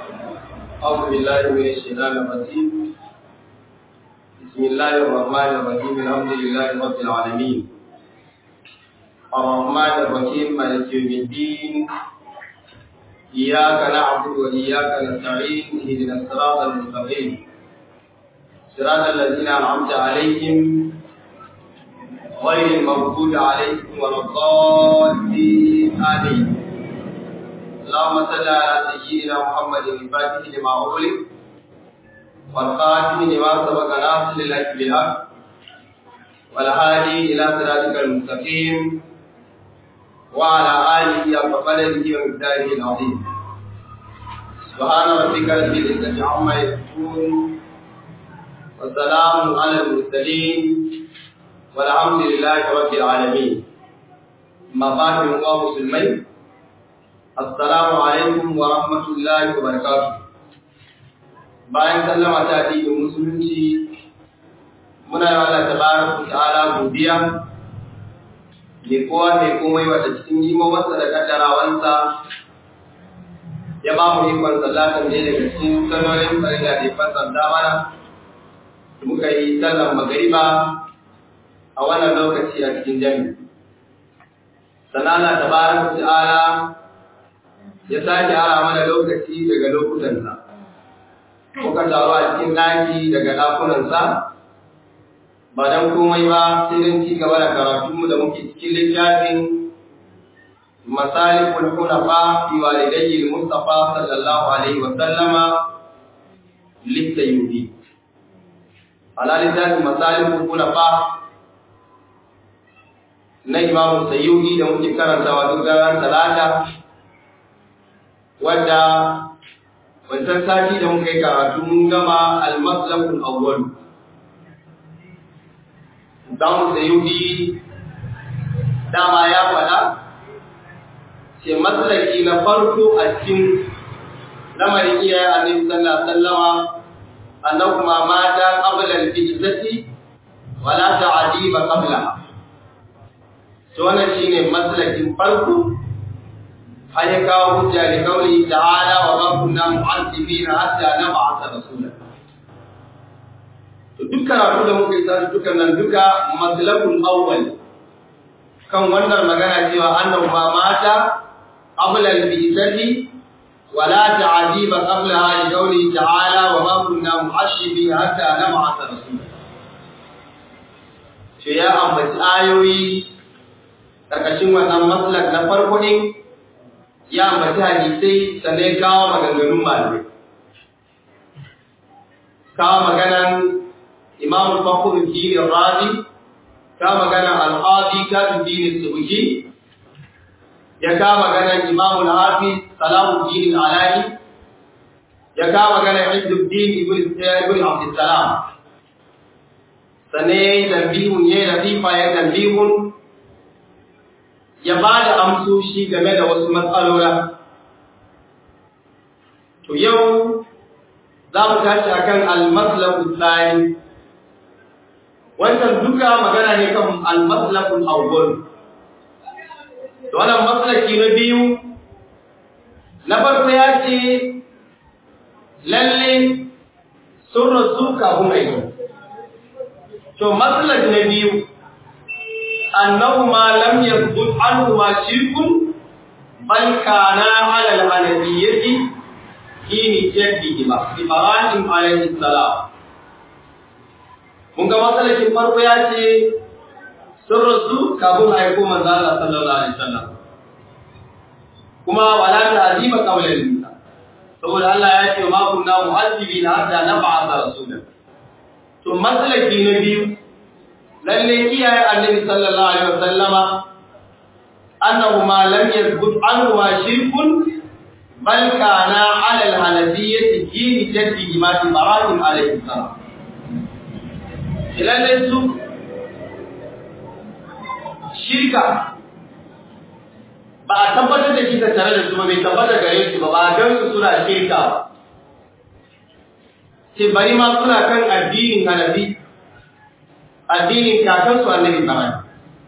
أعوذ بالله من الشيطان الرجيم بسم الله الرحمن الرحيم الحمد لله رب العالمين الرحمن الرحيم مالك يوم الدين إياك نعبد وإياك نستعين اهدنا الصراط المستقيم صراط الذين أنعمت عليهم غير المغضوب عليهم ولا الضالين آمين اللهم صل على سيدنا محمد الفاتح لما أغلق والخاتم لما سبق ناصر للحق بالحق والهادي إلى صراطك المستقيم وعلى آله حق قدره ومقداره العظيم سبحان ربك رب العزة عما يصفون والسلام على المرسلين والحمد لله رب العالمين ما بعد الله مسلمين Assalamu alaikum wa rahmatullahi wa barakatuh. Bayan sallama ta addinin musulunci muna yi Allah tabaraka ta'ala godiya ne kowa mai komai wata cikin jimomarsa da kaddarawansa ya ba mu ikon sallatan ne daga cikin sallolin farilla da ya fasanta mana muka yi sallan magariba a wannan lokaci a cikin jami'i. Sannan Allah tabaraka ta'ala ya sake ara mana lokaci daga lokutansa muka taru a cikin ɗaki daga ɗakunansa ba don komai ba sai don ci gaba da karatunmu da muke cikin littafin masalikul hunafa fi walidayyi mustafa sallallahu alaihi wa sallama littayubi ala littafin masalikul hunafa na imamu sayyudi da muke karantawa duk ranar talata wadda wancan sati da muka yi karatu mun gama almaslakul awwal dan sayyidi dama ya faɗa ce maslaki na farko a cikin lamarin iyaye annabi sallallahu alaihi wasallama annahuma mata qabla al-bi'thati wala ta'diba qablaha to wannan shine maslakin farko har ya kawo hujja da kauli ta'ala wa ma kunna mu'azzibina hatta nab'atha rasula to duk karatu da muka yi sai dukan nan duka maslakul awwal kan wannan magana cewa annahu ma mata qabla al-bi'thati wa la ta'diba qablaha li qawli ta'ala wa ma kunna mu'azzibina hatta nab'atha rasula shi ya ambaci ayoyi karkashin wannan maslak na farko din ya ambaci hadisai sannan kawo maganganun malamai kawo maganan imam fakhr dini razi kawo maganan al-qadi kadu dini subuki ya kawo maganan imam al-hafiz salahuddin al-alani ya kawo maganan izzuddin ibn ibn abdussalam sannan tambihun ya latifa ya tambihun ya ba da amsoshi game da wasu matsalora. To yau za mu tashi a kan almaslakun tsari, wancan duka magana ne kan almaslakun awwal. Da wannan maslaki na biyu, na farko ya ce lalle sun rasu kafin aiki. To maslak na biyu, أنهما لم يثبت عنهما شرك بل كانا على الحنفية حين جدهما إبراهيم عليه السلام mun ga matsalakin farko ya ce sun rasu kafin aiko manzo Allah sallallahu alaihi wasallam kuma wala ta azima qawlan nisa saboda Allah ya ce ma kunna mu'azzibina hatta nab'atha rasulan to matsalaki na biyu lalle kiyaye annabi sallallahu alaihi wasallama annahu ma lam yathbut anhu wa shirkun bal kana ala al-hanafiyyati dini jaddi ma ibrahim alaihi salam lalle su shirka ba a tabbatar da shi tare da su ba bai tabbata gare su ba ba a gan su suna shirka ba ce bari ma suna kan addinin hanafi addinin kakansu annabi Ibrahim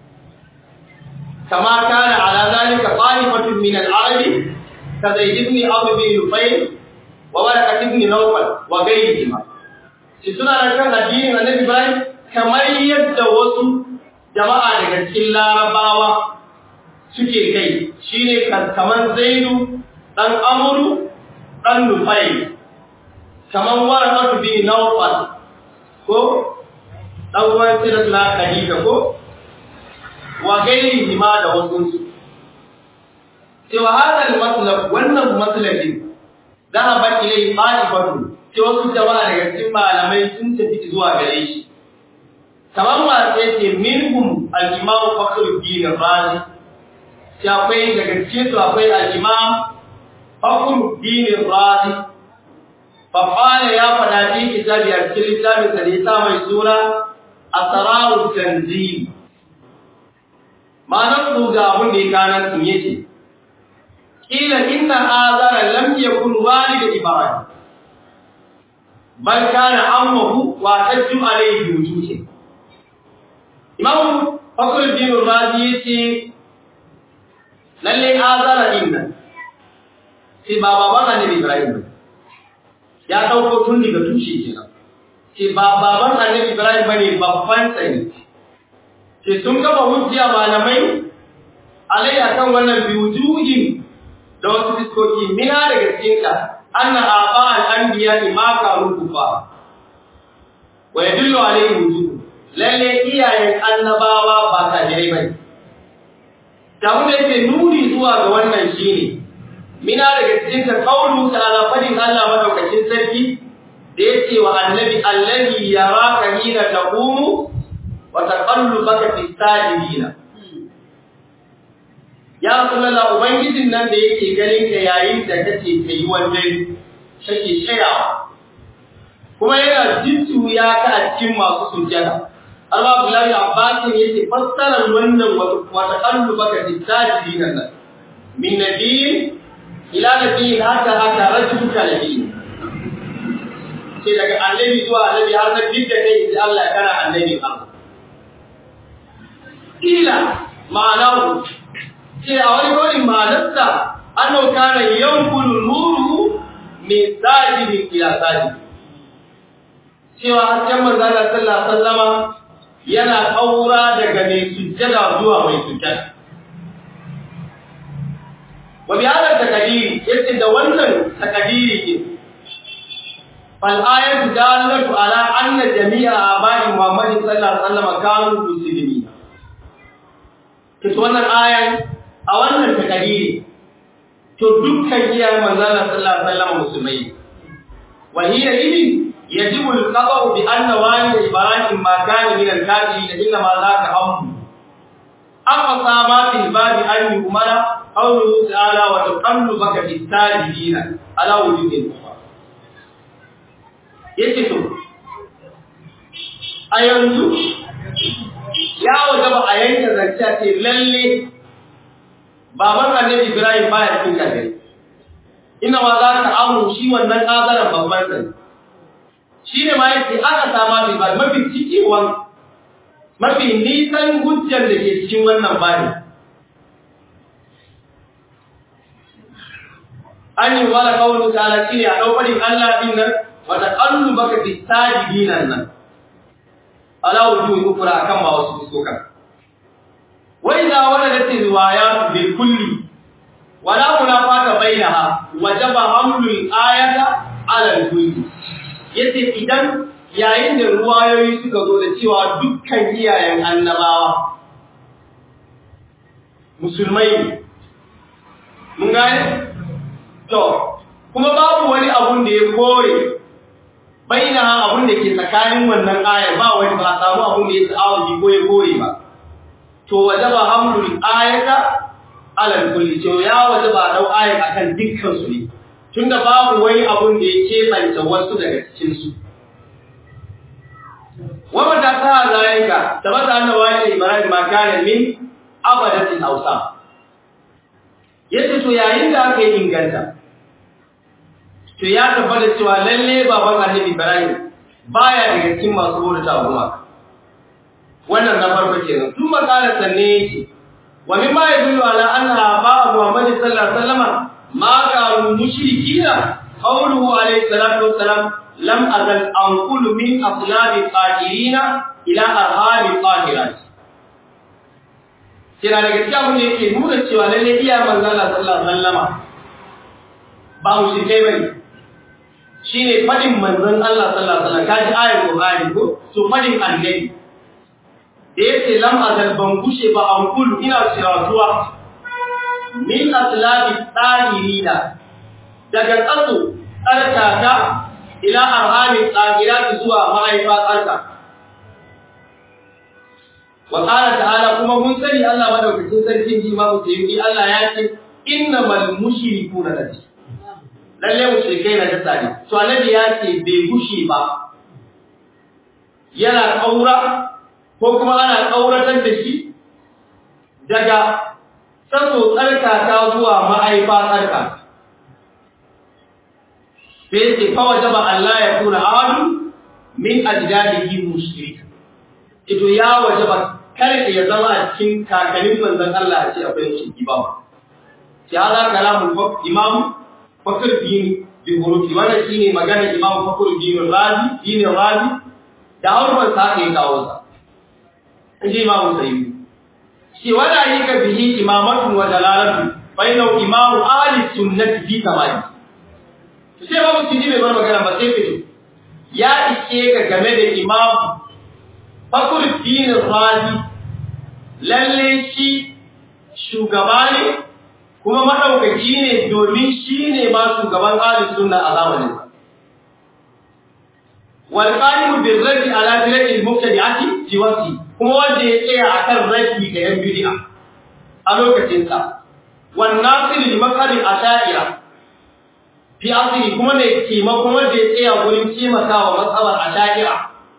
kama kana ala zalika qalifatun min al-arab ka zaid ibn amr bin nufayl wa warqat ibn nawfal wa ghayrihima shi suna da kan addinin annabi Ibrahim kamar yadda wasu jama'a daga cikin larabawa suke kai shine kaman zaidu dan amru dan nufai kaman warqat bin nawfal ko dan uwan sirrin na khadija ko wa gairi ma da wasu su cewa hadal matlab wannan matlabin dhahaba ilay qa'ifatu ce wasu jama'a daga cikin malamai sun tafi zuwa gare shi kamar ma sai ce minhum al-imam fakhruddin razi sai akwai daga cikin su akwai al-imam fakhruddin razi fa qala ya fada fi kitabi al-kitab sai ta mai sura asraru tanzil ma'anar su ga abin da ya kanar sun yace kila inna azara lam yakun walid ibrahim bal kana ammuhu wa tajju alayhi wujuhi imam fakhruddin razi yace lalle azara inna sai ba baban annabi ibrahim ba ya dauko tun daga tushe kenan sai ba baban annabi ibrahim bane babban sani sai sun gaba hujja malamai alai akan wannan biwujuhin da wasu fiskoki mina daga cikinta anna aba al-anbiya ma karu kufa wa yadullu alayhi wujud lalle iyayen annabawa ba kafirai bane da wanda yake nuni zuwa ga wannan shine mina daga cikin ta kaulu ta'ala fadin Allah madaukakin sarki da yace wa annabi allazi yaraka hina taqumu wa taqallubaka fi sajidina ya rasulullah ubangijin nan da yake ganin ka yayin da kake kai wannan kake shayawa kuma yana jittuya ka a cikin masu sujjada Allah Abdullahi Abbas yace fassarar wannan wata kallu baka tajidin nan min nabiyin ila nabiyin haka haka rajul kalabi sai daga annabi zuwa annabi har na bidda kai sai Allah ya kana annabi Allah ila ma'anahu ce a wani wani ma'anarsa annahu kana yankulu nuru min sajidin ila sajid cewa hasken manzon Allah sallallahu alaihi wasallama yana kaura daga mai sujjada zuwa mai sujjada wa bi hada takadiri yace da wannan takadiri ke fal ayatu dalatu ala anna jami'a abai muhammad sallallahu alaihi wasallam kanu muslimin to wannan ayan a wannan takadiri to dukkan iyayen manzon sallallahu alaihi wasallam musulmai wa hiya idin يجب القضاء بأن والد إبراهيم ما كان من الكافرين إنما ذاك أمر أقصى ما في الباب أن يؤمر قوله تعالى وتقلبك في الساجدين على وجود الأخرى يكتب a yanzu ya wajaba a yanke zance ce lalle baban annabi Ibrahim baya cikin kafiri ina ma za ka amu shi wannan kazaran babban sani shi ne ma yake aka sama bai ba mafi cikewan mafi nisan hujjar da ke cikin wannan bani an yi wala kawulu ta'ala shi ne a ɗaukarin Allah ɗin nan wata ƙallu baka fi sajidinan nan ala wujuhi ukra akan ma wasu fuskokan wa idza waladat riwayat bil kulli wala munafata bainaha wajaba hamlul ayata ala al kulli yace idan yayin da ruwayoyi suka zo da cewa dukkan iyayen annabawa musulmai mun gane to kuma babu wani abun da ya kore baina abun da ke tsakanin wannan ayar ba wani ba samu abun da ya ta'awudi ko ya kore ba to wajaba hamlul ayata ala kulli to ya wajaba dau ayar akan dukkan su ne tunda babu wani abun da ya kebanta wasu daga cikin su wa mata ta zalika tabata annabi ibrahim ma kana min abadatil awsam yace to yayin da aka yi inganta to ya tabbata cewa lalle baban annabi Ibrahim baya daga cikin masu bauta guma wannan na farko kenan tun makala sanne yake wa mimma yadullu ala anna ba Muhammad sallallahu alaihi wasallam ma kanu mushrikina qawluhu alayhi salatu wassalam lam azal anqulu min aslabi qadirina ila arhami qahirat kira daga cikin abin da yake nuna cewa lalle iya manzon Allah sallallahu alaihi wasallama ba mu shi kai bane shine fadin manzon Allah sallallahu alaihi wasallam kaji ayar Qur'ani ko to fadin annabi da yake lam azal ban kushe ba an kullu ina siratuwa min aslabi tsahirina daga tsaso tsarkaka ila arhamin tsahirati zuwa mahaifa tsarka wa qala ta'ala kuma mun sani Allah madaukakin sarkin ji ma yi Allah ya ce innamal mushrikuna najis lalle mushrikai na da tsari to annabi ya ce bai gushe ba yana kaura ko kuma ana kauratar da shi daga tsaso tsarkaka zuwa ma'aifa tsarka sai ce fa wajaba Allah ya kuna ahadu min ajdadihi mushrik ito ya wajaba kar ya zama a cikin kakannin manzon Allah a ce akwai shi ba shi ala kalamul imam fakir din bi hurufi wannan shine magana imam fakir din razi din razi da harfan sa kai kawo sa inji imam sayyid shi wala yaka bihi imamatun wa dalalatu bainahu imam ahli sunnati fi tamam sai ba mutum ji bai bar magana ba sai fito ya ishe ka game da imam fakir din razi lalle shi shugaba ne kuma maɗaukaki ne domin shi ne ma shugaban ahlus sunna a zamanin sa wal qa'imu bil raddi ala bid'ati al mubtadi'ati fi waqti kuma wanda ya tsaya akan raddi ga yan bid'a a lokacin sa wan nasir li maqali asha'ira fi asiri kuma ne taimakon wanda ya tsaya gurin taimakawa matsalar asha'ira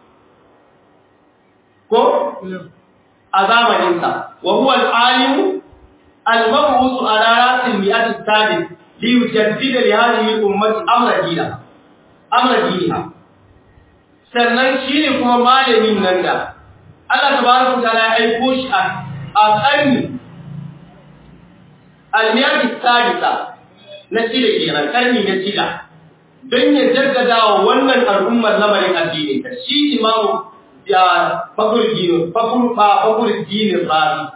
ko a zamanin sa wa huwa al alimu المبعوث على راس المئات الثالث ليجدد لهذه الأمة أمر دينها أمر دينها sannan shi ne kuma malamin nan da Allah tabaraka ta'ala ya aiko shi a ƙarni almiyar sadisa na shida kenan ƙarni na shida don ya jaddada wa wannan al'ummar lamarin addini ta shi imamu ya fakur dinin fakur fa fakur dinin rabi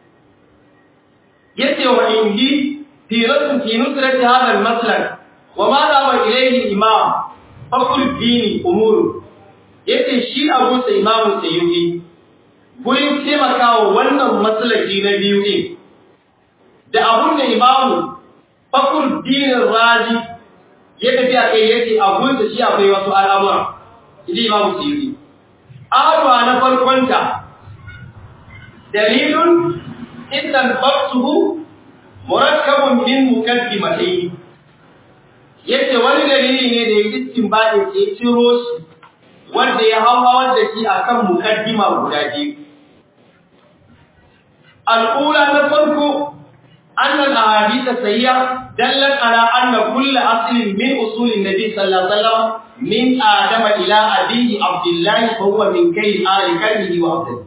yace wa indi fi rasul fi nusrati hadha al-maslak wa ma dawa ilayhi imam fakul dini umuru yace shi abu sai imamu sayyidi gurin taimakawa wannan maslaki na biyu din da abun da imamu fakul dinin raji ya tafi a kai yace abun da shi akwai wasu al'amura idi imamu sayyidi arwa na farkonta dalilun idan babtuhu murakkabun min mukaddimatayn yace wani dalili ne da yake istinbadi ke ciro shi wanda ya hawa da shi akan mukaddima guda biyu al-ula na farko anna al-ahadith sayya dallat ala anna kull aslin min usul an-nabi sallallahu alaihi wasallam min adama ila abihi abdullah fa huwa min kayl ali kalmihi wa abdihi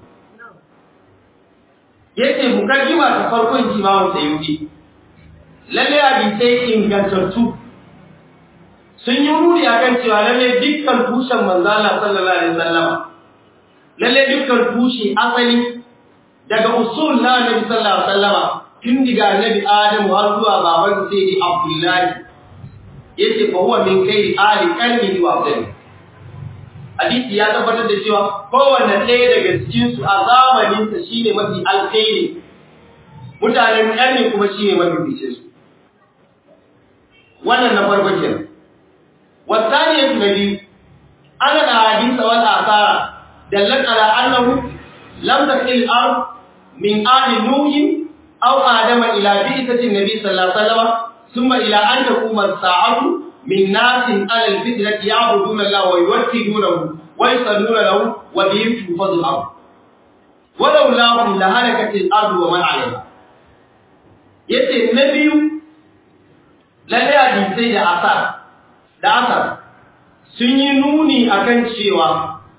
yace mukaddima ta farkon imamu sayyidi lalle hadisai ingantattu sun yi nuni akan cewa lalle dukkan tushen manzo Allah sallallahu alaihi wasallam lalle dukkan tushe asali daga usul na Annabi sallallahu alaihi wasallam tun daga Annabi Adam har zuwa baban sayyidi Abdullahi yace fa huwa min kai ali kalmi wa abdani hadisi ya tabbatar da cewa kowanne ɗaya daga cikinsu a zamaninsa shi ne mafi alkhairi mutanen ƙarni kuma shi ne mafi fice su wannan na farko ke wasani ya na biyu ana da hadisa wal asara dallat ala annahu lam takil ard min ali nuhin aw adama ila bi'tati nabi sallallahu alaihi wasallam thumma ila an taquma as-sa'atu من ناس على الفطرة يعبدون الله ويوكلونه ويصلون له وبهم تنفض الأرض ولولاهم لهلكت الأرض ومن عليها yace na biyu lalle hadisai da asar da asar sun yi nuni akan cewa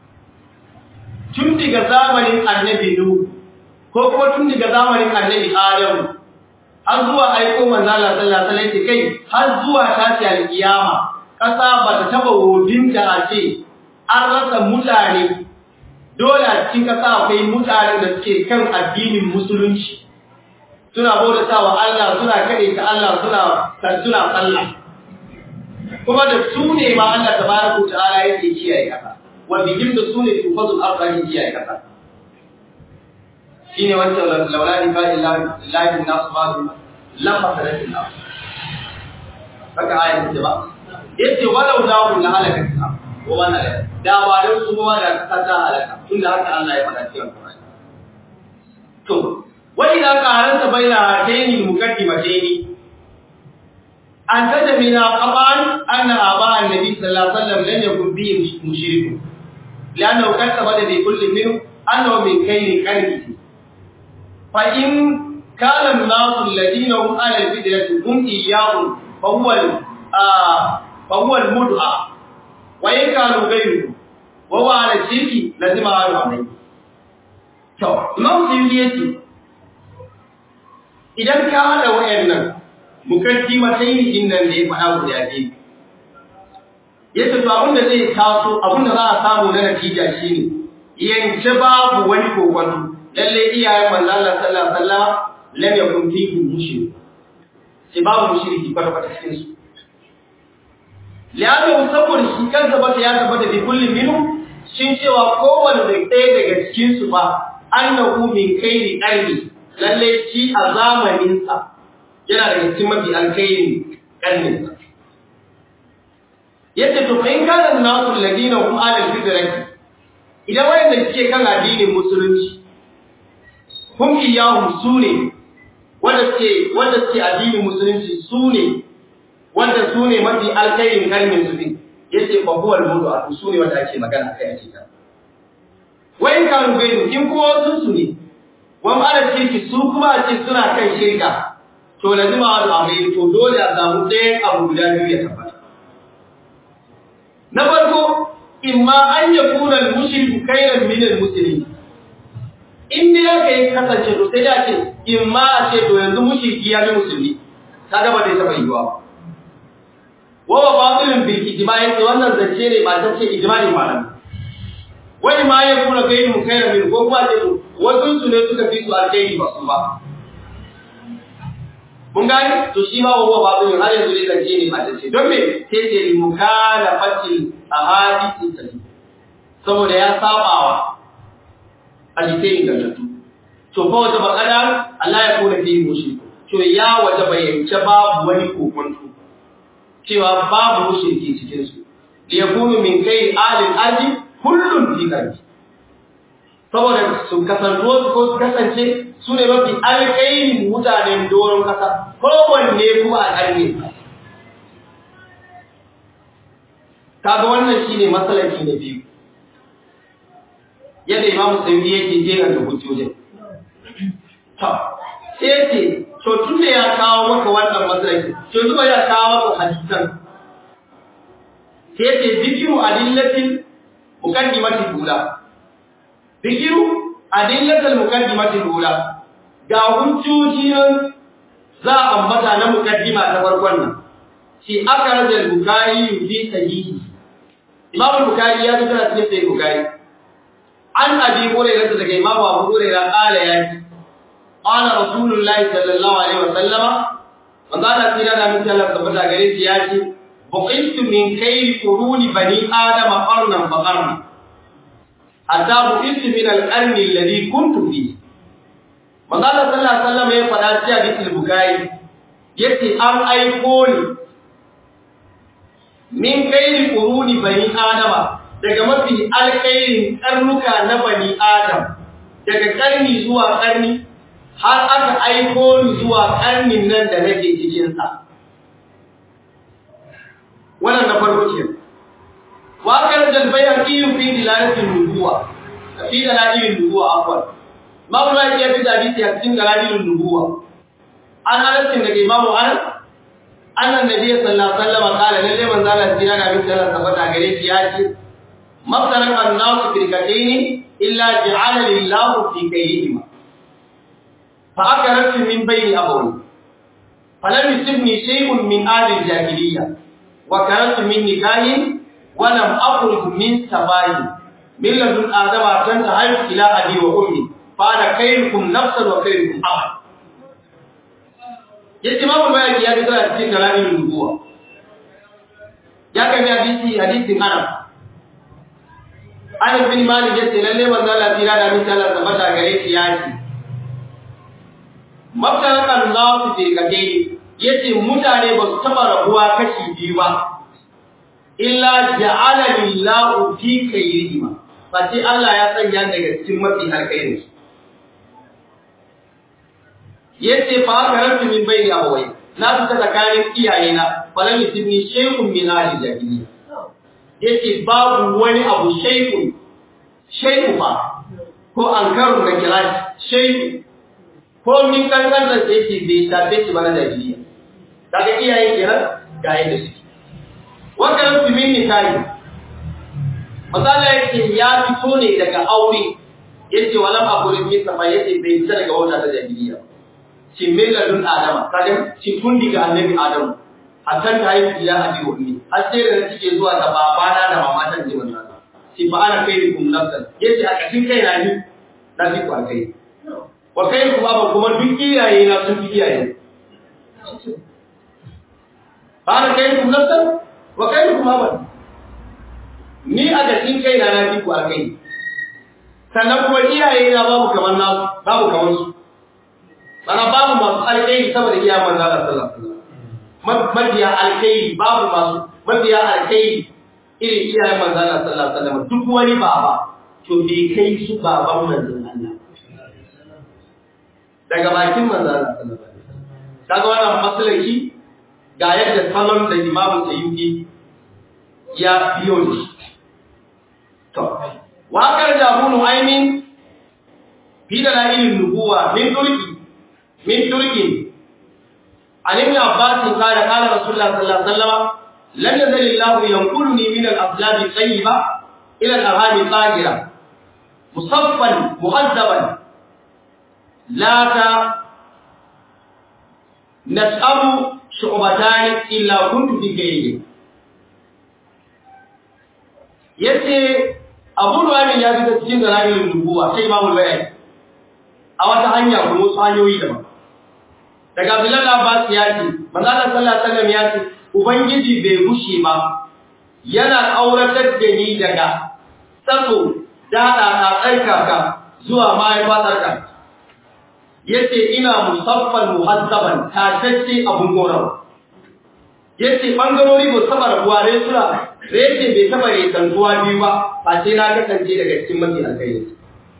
tun daga zamanin annabi nu ko kuma tun daga zamanin annabi adamu har zuwa aiko manzo Allah sallallahu alaihi wasallam kai har zuwa tashi alkiyama kasa ba ta taba wodinta a ce an rasa mutane dole a cikin kasa akwai mutanen da suke kan addinin musulunci suna bautawa Allah suna kade ta Allah suna suna sallah kuma da su ne ma Allah tabaraka ta'ala yake kiyaye kasa wanda yin da su ne tufazul ardi kiyaye kasa shine wancan laulani fa illahi nas ba'du la fasadatin nas haka ayat ce ba yace walau lahu la halaka ta ko wannan da ba da su ma da kasa halaka tunda haka Allah ya faɗa cikin Qur'ani to wa idza qaranta baina hataini muqaddimataini an tajmina qaban anna aba annabi sallallahu alaihi wasallam lam yakun bihi mushrikun لأنه كتب بكل منهم أنه من كيل قلبه فإن كان الناس الذين هم على الفدرة هم إياهم فهو آه فهو المدعى وإن كانوا غيره وهو على الشرك لازم أعلم عليه to imam sindi yace idan ka hada wayannan mukaddimatai din nan da ya faɗa guda biyu yace to abinda zai taso abinda za a samu na natija shine yanke babu wani kokonto lalle iyayen manzo Allah sallallahu alaihi wasallam lam yakun fihi mushrik sai babu mushriki kwata kwata cikin su liano saboda shi kansa ba ya tabbata bi kullin minhu shin cewa kowanne da ɗaya daga cikin su ba annahu min kairi qarni lalle shi a zamanin sa yana daga cikin mafi alkhairi qarnin sa yace to fa in kana nasu alladina hum ala alfitrati idan wayanda suke kan addinin musulunci hum iyahum sune wanda suke wanda suke addinin musulunci sune wanda sune mafi alkhairin kalmin su din yace fa huwa almudu sune wanda ake magana kai a cikin wayin kanu gairu in kuma wasu su ne wani ala shirki su kuma a ce suna kan shirka to lazima wa amai to dole a samu ɗayan abu guda biyu ya tabbata na farko imma an ya kuna mushriku kairan min almuslimin in dai aka yi kasance to sai da ce imma a ce to yanzu mushriki ya fi musulmi kaga ba zai taba yiwa ba wa ba batilin bil ijma yace wannan zance ne ba ta ce ijma'i malam wani ma ya kuna kai mu kai min ko ba ce to wasu su ne suka fi su alkhairi ba su ba mun gani to shi ma wa batilin har yanzu ne zance ne ba ta ce don me sai ce li mukalafatil ahadith sahih saboda ya sabawa hadisai ingantattu to fa wata bakada Allah ya kona fi mushi to ya waje bayyance babu wani kokonto cewa babu mushriki cikin su li yakunu min kai alil ardi kullun fi qalbi saboda su kasanto su ko su kasance su ne mafi alƙairin mutanen doron kasa kowanne kuma a ƙarni kaga wannan shine masalaki na biyu yadda imamu sayyidi yake jera da hujjojin to sai ce to tun da ya kawo maka wannan masalaki to zuba ya kawo maka hadisan sai ce zikiru adillatin muqaddimati dula zikiru adillatil muqaddimati dula ga hujjoji nan za a ambata na muqaddima ta farkon nan shi aka rajal bukari fi sahihi imam bukari ya fitar cikin sahih bukari an abi hurairah daga imam abu hurairah qala ya ce qala rasulullahi sallallahu alaihi wasallam manzo Allah tira da mutum Allah tabbata gare shi ya ce buqitu min kayli quruni bani adama qarnan fa qarna hatta buqitu min al-qarni alladhi kuntu fi manzo Allah sallallahu alaihi wasallam ya faɗa cikin hadisi bukari yace an aiko ni min kairi quruni bani adama daga mafi alkairin karnuka na bani adam daga karni zuwa karni har aka aiko ni zuwa karnin nan da nake cikin sa wannan na farko ce wa kan dal bayaqi fi dilalatin nubuwa fi dalalin nubuwa afwan mawla ya fi hadisi a cikin dalalin nubuwa an halatin daga imamu anas annan nabi sallallahu alaihi wasallam kala lalle manzo Allah jira na bi sallallahu tabbata gare shi ya ce mafsaran annasu firqatayn illa ja'ala lillahu fi kayyihima fa akarat min bayni abawi falam yusibni shay'un min ahli jahiliyya wa kanatu min nikahin wa lam akhruj min sabayi min ladun adama tan tahayyu ila abi wa ummi fa ana khayrukum nafsan wa khayrukum amal yace imamu bayani ya fito a cikin kalamin nubuwa ya kai hadisi hadisin Arab Anas bin Malik yace lalle manzo Allah tira da min Allah tabbata gare shi ya ce Mabtalakan nasu ce kake yace mutane ba su taba rabuwa kashi biyu ba illa ja'ala lillahu fi khayrihima face Allah ya sanya daga cikin mafi alkhairin su yace fa karantu min bayni abawai na fita tsakanin iyayena falan yusibni shaykhun min ahli jahiliya yace babu wani abu shaykhun shaykhu fa ko ankarun da kira shaykhu ko min kankan da yake bai tafe shi bana jahiliya daga iyaye kenan ga yadda suke wa karantu min nikahi misali yake ya fito ne daga aure yace walam aqul min sama yace bai fita daga wata ta jahiliya shi milladun adama kaga shi tun diga annabi adamu hakan ta yi ila abi wa ummi har sai da take zuwa ga babana da mamatan ji wannan shi fa ana kai kum nafsan yace a kashin kai na ni na fi ku kai wa kai ku baba kuma duk iyaye na sun fi iyaye fa ana kai kum nafsan wa kai ku baba ni a kashin kai na na fi ku kai sannan kuma iyaye na babu kamar nasu babu kamar su Mana babu masu alkhairi saboda iya manzo Allah sallallahu alaihi wasallam. Mabiya alkhairi babu masu mabiya alkhairi irin iyayen manzo Allah sallallahu alaihi wasallam duk wani baba to bai kai su baban manzon Allah. Daga bakin manzo Allah sallallahu alaihi wasallam. Kaga wannan masalaki ga yadda salon da Imam Sayyidi ya biyo shi. To, waƙar Jabunu Aimin fi da la'ilin nubuwa min turki من ترك عن ابن عباس قال قال رسول الله صلى الله عليه وسلم لم يزل الله ينقلني من الأصلاب الطيبة إلى الأرهام الطاهرة مصفا مهذبا لا نسأل شعبتان إلا كنت في غيره yace Abu Nu'aym ya fita cikin dalailin nubuwa sai Imam Al-Bayhaqi a wata hanya kuma wasu hanyoyi daban daga Abdullah Abbas ya ce manzo Allah sallallahu alaihi wasallam ya ce ubangiji bai gushe ba yana auratar da ni daga tsatso dada ta tsarkaka zuwa mahaifatarka yace ina musaffan muhazzaban tatacce abun gorawa yace bangarori ba saba rabuwa ne sura yace bai saba rekantuwa biyu ba a ce na kasance daga cikin mafi alkhairi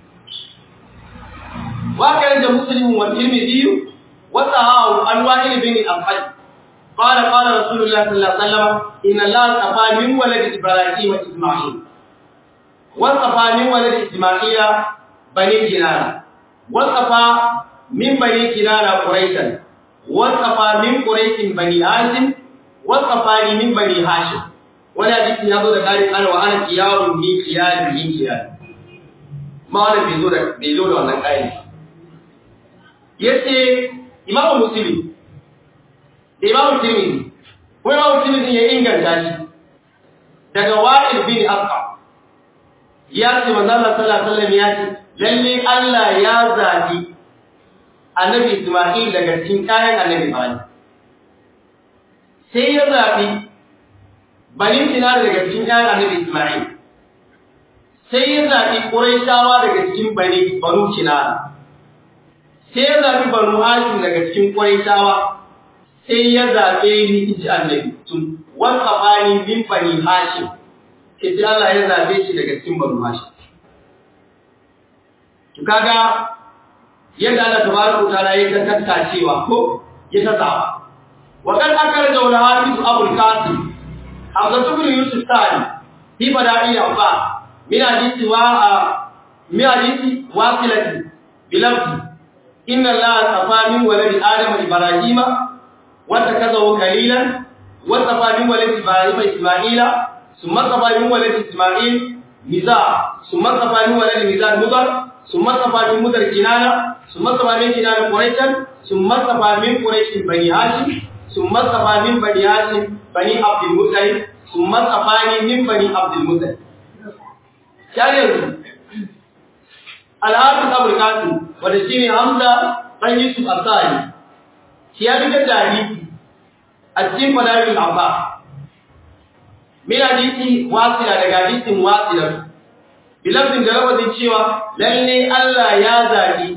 وكان مسلم والترمذي وصححه عن وائل بن الأفحل قال قال رسول الله صلى الله عليه وسلم إن الله اصطفى من ولد إبراهيم إسماعيل واصطفى من ولد إسماعيل بني كنانة واصطفى من بني كنانة قريشا واصطفى من قريش بني هاشم واصطفاني من بني هاشم ولا حديث يقول ذلك أنا وأنا خيار من خيار من خيار ما أنا بيزور بيزور wannan kai yace imamu muslimi da imamu tirmidhi ko imamu tirmidhi ya inganta shi daga wa'il bin asqa ya ce manzo Allah sallallahu alaihi wasallam ya ce lalle Allah ya zabi annabi Isma'il daga cikin kayan annabi Ibrahim sai ya zabi bani Sinar daga cikin kayan annabi Isma'il sai ya zabi Quraishawa daga cikin bani Banu Kinana sai ya zaɓi banu hashim daga cikin ƙwaitawa sai ya zaɓe ni iji annabi tun wasa bani min bani hashim sai sai Allah ya zaɓe shi daga cikin banu hashim to kaga yadda Allah tabaraka ta'ala ya ta tattacewa ko ya ta zaba wa kan akar da wal hafiz abul qasim hamza ibn yusuf tani fi bada'i abba min hadisi wa min hadisi wasilati bilafzi إن الله اصطفى من ولد آدم إبراهيم واتخذه خليلا واصطفى من ولد إبراهيم إسماعيل ثم اصطفى من ولد إسماعيل ميزا ثم اصطفى من ولد ميزا مضر ثم اصطفى من مدر كنانة ثم اصطفى من كنانة قريشا ثم اصطفى من قريش بني هاشم ثم اصطفى من بني هاشم بني عبد المطلب ثم اصطفاني من بني عبد المطلب كان يرجو الحافظ ابو القاسم wanda shine Hamza dan Yusuf Asani shi ya fitar da hadisi a cikin fadailul abba min hadisi wasila daga hadisin wasila bilafin da rawazin cewa lalle Allah ya zaɓi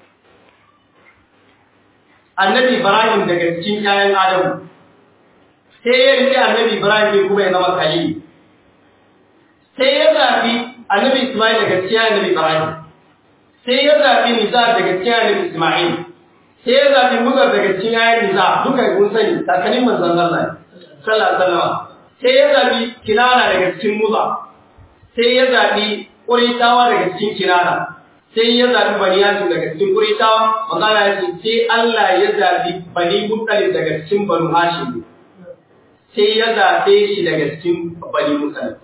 annabi Ibrahim daga cikin ƴaƴan Adamu sai ya rike annabi Ibrahim ne kuma ya zama khalil sai ya zaɓi annabi Ismail daga cikin annabi Ibrahim sai ya zaɓi Nizar daga cikin annabi Ismail sai ya zaɓi Muzar daga cikin ƴaƴan Nizar duka kun sani takalin manzon Allah sallallahu alaihi wasallam sai ya zaɓi Kinana daga cikin Muzar sai ya zaɓi Ƙuritawa daga cikin Kinana, sai ya zaɓi Bani Yasin daga cikin Ƙuritawa, magana ya ce, sai Allah ya zaɓi Bani Muttalib daga cikin Banu Hashim, sai ya zaɓe shi daga cikin Bani Muttalib.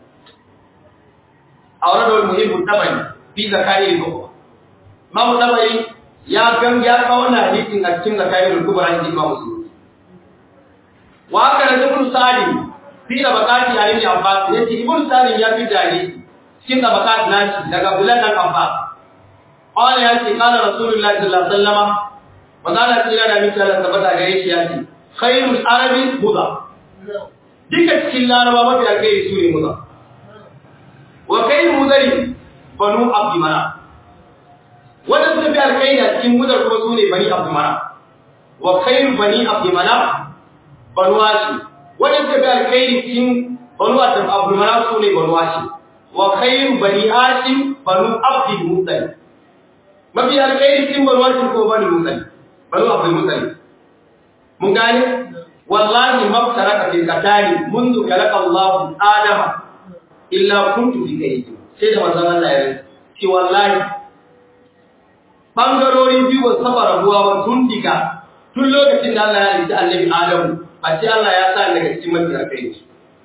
A wani da wani muhimmin tabari, fi zakari da kuma. Mamu tabari ya gan ya kawo na hadisin a cikin zakari da kuma rahim Imam Musulmi. Wa haka da Ibn Salim fi da bakati a Ibn Abbas, yace Ibn Salim ya fi da hadisi cikin tabakat nashi daga bulan dan Abbas qala ya ce kana rasulullahi sallallahu alaihi wasallam magana tsira da miki Allah tabbata gare shi ya ce khairul arabi muda duka cikin laraba mafi alkhairi su ne muda wa khairul mudari banu abdi mana wanda suka fi alkhairi a cikin mudar kuma su ne bani abdi mana wa khairul bani abdi mana banu hashi wanda suka fi alkhairi cikin banu abdi mana su ne banu hashi wa khairu bani hashim banu abdul muttalib mafi alkhairi cikin banu hashim ko banu muttalib banu abdul muttalib mun gane wallahi mabtaraka fil qatali mundu khalaqa Allah adama illa kuntu fi kayyi sai da manzon Allah ya ce wallahi bangarori biyu ba saba rabuwa ba tun diga tun lokacin da Allah ya halitta annabi Adamu a ce Allah ya sa daga cikin mafi alkhairi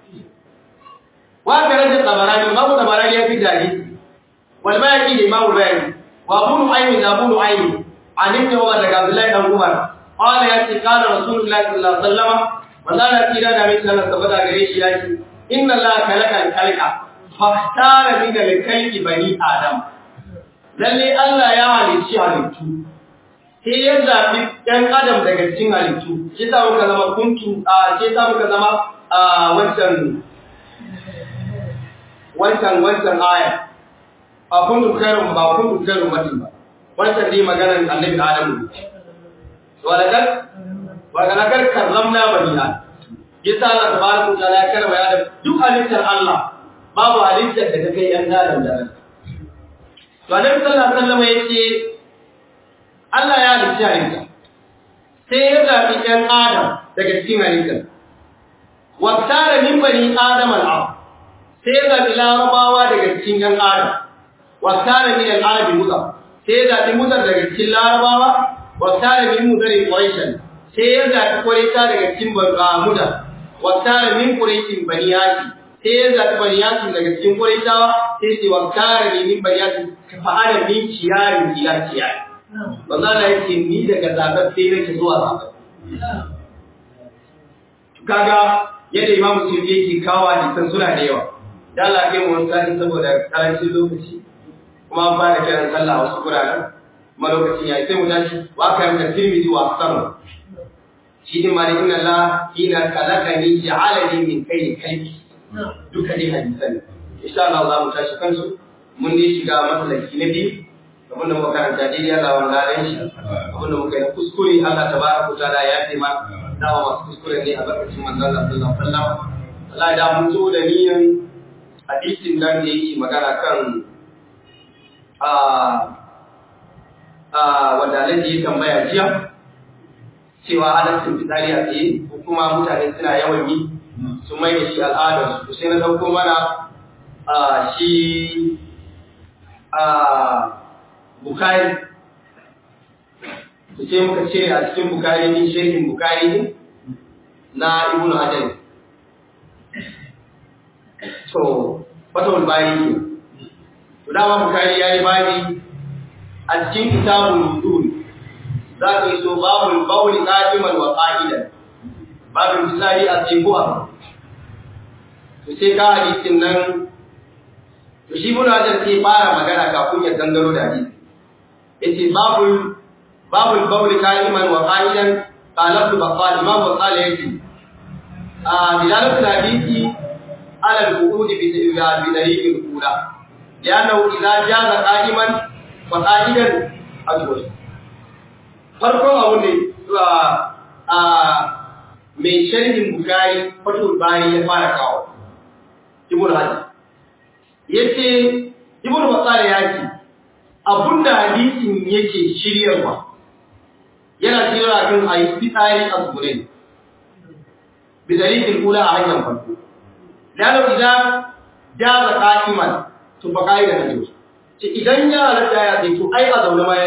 وكرد الطبراني امام الطبراني في ذلك والباقي لامام الباقي وابو نعيم ابو نعيم عن ابن عمر رضي الله عنه عمر قال ياتي قال رسول الله صلى الله عليه وسلم وقال كيرا da mai sallallahu tabbata gare shi yake inna allaha khalaqa al-khalqa fakhtara min al-khalqi bani adam lalle Allah ya halicci halittu sai ya zabi ɗan adam daga cikin halittu shi ta muka zama kuntu a shi ta muka zama a wancan wancan wancan aya ba kuntu kairun ba kuntu kairun mutum ba wancan dai maganar annabi adamu walakar walakar karramna bani adam yasa Allah tabaraka wa ta'ala ya karama ya duk halittar Allah babu halittar da take yan adam da ran to annabi sallallahu alaihi wasallam yace Allah ya halitta halitta sai ya zabi yan adam daga cikin halittar wa tara min bani adam al-ard sai ya zaɓi larabawa daga cikin ‘yan adam, wasare min al'arabi muzar, sai ya zaɓi muzar daga cikin larabawa, wasare min muzarin ƙwarishan, sai ya zaɓi ƙwarita daga cikin mudar, wasare min ƙwarishin baniyaki, sai ya zaɓi baniyaki daga cikin ƙwaritawa, sai sai wasare ne min baniyaki, ka fa'ada min ciyarin ila ciyari. Ba za na yake ni daga zaɓar sai nake zuwa zaɓar. Kaga yadda Imam Suyuti yake kawo hadisan suna da yawa. da Allah kai mu wani saboda karancin lokaci kuma an fara kiran sallah wasu guraren kuma lokacin ya sai mu tashi wa ka yanka tirmidhi wa sama shi din ma da inna Allah hina khalaqani ja'alani min kai kai duka dai hadisan insha Allah za mu tashi kansu mun dai shiga masalaki na biyu abin da muka karanta dai Allah wanda ran shi abin da muka yi kuskure Allah tabaraka ta'ala ya ce ma dawa masu kuskure ne a barkacin manzon Allah sallallahu alaihi wasallam Allah ya da mun zo da niyan hadisin nan da yake magana kan wanda alaji ya tambaya jiya cewa halaccin fitsari a tsaye ko kuma mutane suna yawan yi su mai da shi al'adar su sai na dauko mana shi bukari su ce muka cire a cikin bukari din shehin bukari na ibnu hajar to fatawul bari ne to dama bukari yayi bani a cikin kitabul wudu za ka yi so babul bawli qa'iman wa qa'idan babul misali a tsibuwa to sai ka hadisin nan to shi mun hajar sai fara magana kafin ya gangaro da hadisi yace babul babul bawli qa'iman wa qa'idan qala ibn baqqal imam baqqal yace a dilalatu hadisi ala al-qu'ud bi daliil al-ula لأنه إذا جاز قائما فقائدا أجوز farkon abu ne a mai sharhin bukari fatul bari ya fara kawo ibn hajar yace ibn basara ya ce abunda hadisin yake shiryarwa yana shiryarwa kan ayi fitsari a zurai bi dalilin kula a hanyar farko lalo idan jaza qa'iman to fa kai da hadisi ce idan ya halatta ya sai to ai a zaune ma ya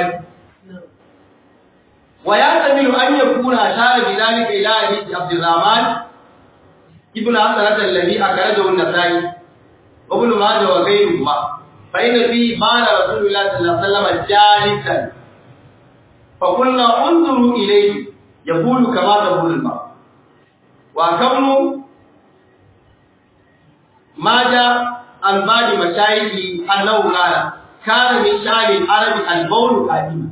wa ya tamilu an yakuna shara bi dalika ila hadisi abdurrahman ibn hasan alladhi akhrajahu an-nasai wa ibn majah wa ghayruhu fa inna fi bana rasulullah sallallahu alaihi wasallam jalisan fa qulna unzuru ilayhi yaqulu kama taqulu al-ma wa kamnu maja عن بعض مشايخه أنه قال كان من شأن العرب البول قديما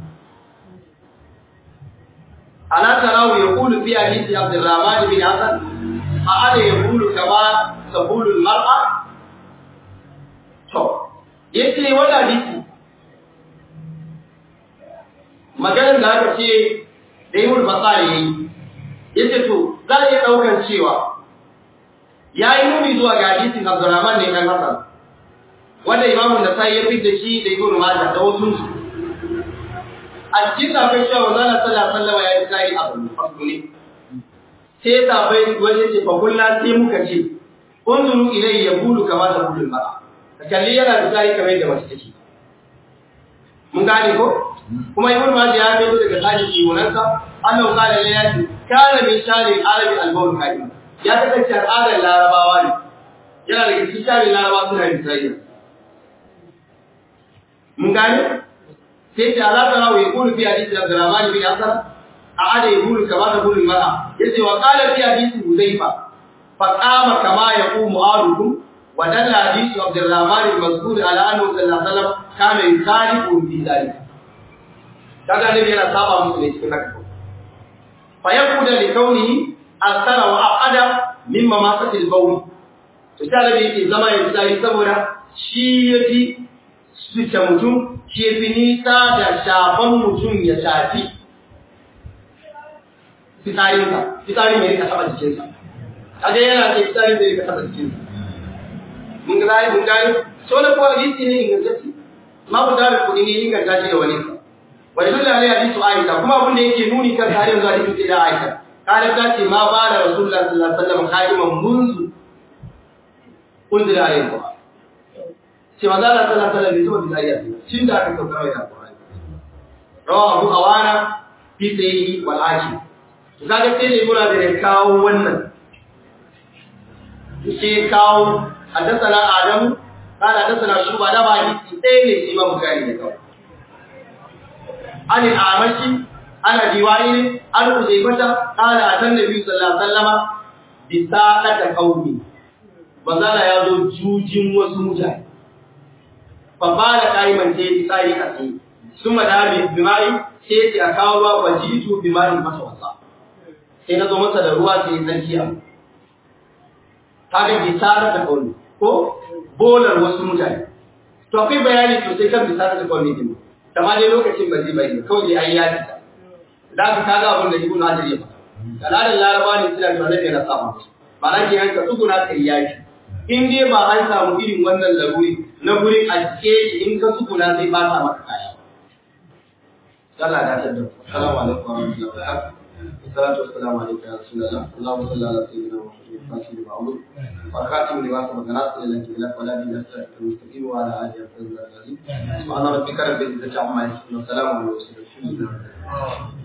ألا تراه يقول في حديث عبد الرحمن بن حسن أأنا يقول كما تقول المرأة yace wannan hadisi maganar da aka ce da yi basari yayi yace to za a iya ɗaukar cewa ya yi nuni zuwa ga hadisin Abdurrahman ne kan Hassan wanda imamun da sai ya fitta shi da Ibn Majah da wasu su a cikin safai cewa manzon sallallahu alaihi wasallam ya yi sai abu fasu ne sai safai wani ce fa kullu sai muka ce unzuru ilayhi yaqulu kama taqulu al-mar'a kalli yana da sai kamar da mace take mun gane ko kuma Ibn Majah ya fito daga sashi kiwonansa Allah qala lillahi kana min shari al-arabi al-bawl kaima ya kasance al'adar larabawa ne yana daga cikin shari larabawa suna yin tsayya mun gane sai ta alaka rawo ya kulu fi hadisi Abdurrahman bin Hasan a ada ya kulu kama da kullu mara yace wa qala fi hadisi Hudayfa fa qama kama yaqumu arukum wa dalla hadisi Abdurrahman al-mazkur ala annahu sallallahu alaihi wasallam kana yusarifu fi dhalika kaga ne yana saba musu ne cikin haka fa yaquda li kaunihi asara wa aqada mimma masatil bawl to sai da yake zama ya tsari saboda shi yafi suce mutum shi yafi nisa da shafan mutum ya shafi fitsarin ka fitsarin mai rika taba jikin sa kaga yana ce fitsarin mai rika taba jikin sa mun ga zai mun gani so na ko hadisi ne ingantacce ma ku da kudi ne inganta shi da wani sa wa dole ne hadisi Aisha kuma abin da yake nuni kan tarihin zuwa hadisi da Aisha قالت تاتي ما بال رسول الله صلى الله عليه وسلم قائما منذ انزل عليه القران sai manzo Allah sallallahu alaihi wasallam bai zuwa tun da aka sauka mai alqur'ani rawa abu awana fi sahihi wal hakim to kaga sai ne mura da kawo wannan sai kawo hadathana adam kana hadathana shuba da ba hadisi sai ne imam bukhari ne kawo an al-amashi ana diwayi an uzaybata qala atan nabi sallallahu alaihi wasallama bi saqata qaumi bazala ya zo jujin wasu mutane fa bala qaiman sai bi sai a sai suma da bi bimai sai ya kawo ruwa wajitu bimai masa wasa sai na zo masa da ruwa sai tsakiya kaga bi saqata qaumi ko bolar wasu mutane to akwai bayani sosai kan bi saqata qaumi din amma dai lokacin ba zai bayyana kawai dai ayi ya fita da ka kaga abin da ibnu hajar ya faɗa kalalan laraba ne suna da nabi na sama ba na ke hanka tsuguna kai yaki in dai ba an samu irin wannan laruri na guri a cike shi in ka tsuguna zai ba ta maka kaya Allah da ta da assalamu alaikum wa rahmatullahi wa barakatuh salatu wassalamu alayka ya rasulullah allahumma salli ala sayyidina muhammadin fatih wa amr wa khatim li wasa magana sallallahu alaihi wa sallam ala nabiyina mustaqim wa ala alihi wa sahbihi subhana rabbika rabbil izzati amma yasifun wa salamun ala al mursalin